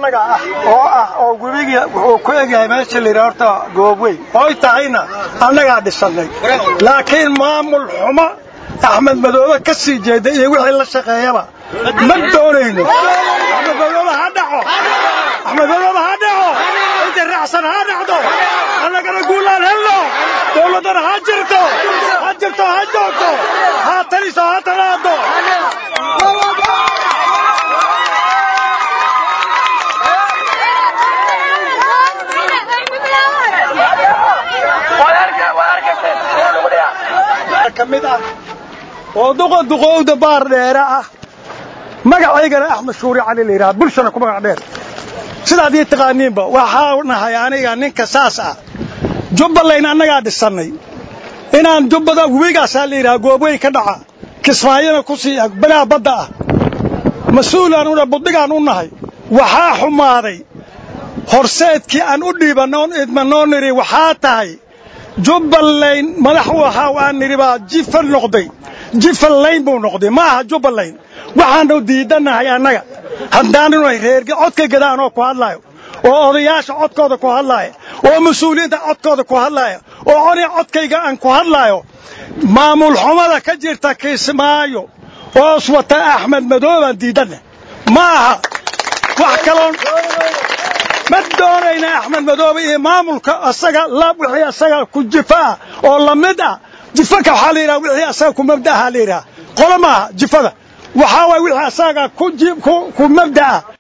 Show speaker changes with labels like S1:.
S1: annaga ah oo ah oo gurigii wuxuu ku egyahay meesha layidhaha horta goobweyn oy tahayna annagaa dhisannay laakiin maamul xumo axmed madoobe ka sii jeeda iyo wixii la shaqeeyaba ma doonayno axmed madoobe ha dhaco axmed madoobe ha dhaco inta raacsan ha dhacdo annagana guulaan helno dowladdana ha jirto ha jirto ha joogto ha taliso ha talaado ka mid ah oo duqa duqowda baar dheere ah magacaygana axmed shuuri cali la yidhaha bulshana ku magac dheer sidaad ii taqaaniinba waxaa nahay aniga ninka saas ah jubbaland annagaa dhisannay inaan jubbada webigaasaa la yidhaha goobweyn ka dhaca kismaayona ku sii ag banaa badda ah mas-uulaan una buddigaan u nahay waxaa xumaaday horseedkii aan u dhiibannoon idmanoo nidhi waxaa tahay jubbaland madax waxaa aan nidhi baa jifa noqday jifalayn buu noqday ma aha jubbaland waxaanu diidannahay annaga haddaanunay reerge codka gadaan oo ku hadlaayo oo odayaasha codkooda ku hadlaaya oo mas-uuliyiinta codkooda ku hadlaaya oo coni codkayga aan ku hadlaayo maamul xumada ka jirta kismaayo oos wata axmed madoobaan diidanna ma aha wax kaloon ma doonayna axmed madoobe iyo maamulka asaga la wixii asaga ku jifa ah oo la mid ah jifaka waxaa la yidhaha wixii asaga ku mabda ahaa la yidhaha qolo maaha jifada waxaa waay wixii asaga ku mabda ah